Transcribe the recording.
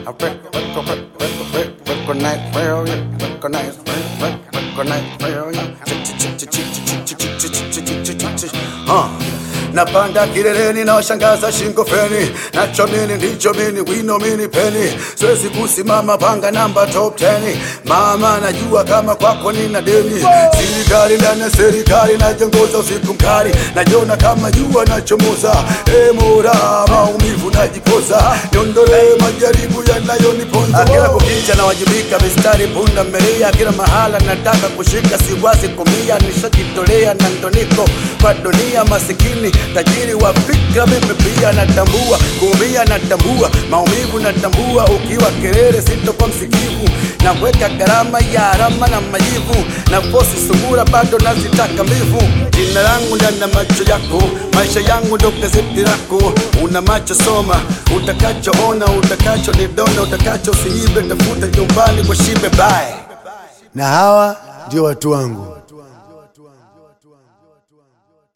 I rec- rec- rec- rec- rec- recognize failure, recognize failure, recognize failure. Uh. Napanda kileleni na washangaza shingo feni, nacho mini ndicho mini, wino mini peni, siwezi kusimama panga namba top 10. Mama najua kama kwako nina deni, serikali ndani ya serikali najongoza usiku mkali, najiona kama jua nachomoza, e Mola maumivu najipoza, niondolee majaribu yanayoniponza. Kila kukicha nawajibika, mistari punda mmelia, kila mahala nataka kushika, siwazi kumia, nishajitolea na ndo niko kwa dunia masikini tajiri wa fikra, mimi pia natambua kuumia, natambua maumivu, natambua ukiwa kelele, sitokuwa msikivu, naweka gharama ya alama na majivu, na fosi sungura bado nazitaka mbivu. Jina langu ndani ya macho yako, maisha yangu ndo gazeti lako, una macho soma, utakachoona, utakacho nidona, utakacho siibe, tafuta nyumbani kwa shibe bae na hawa ndio watu wangu.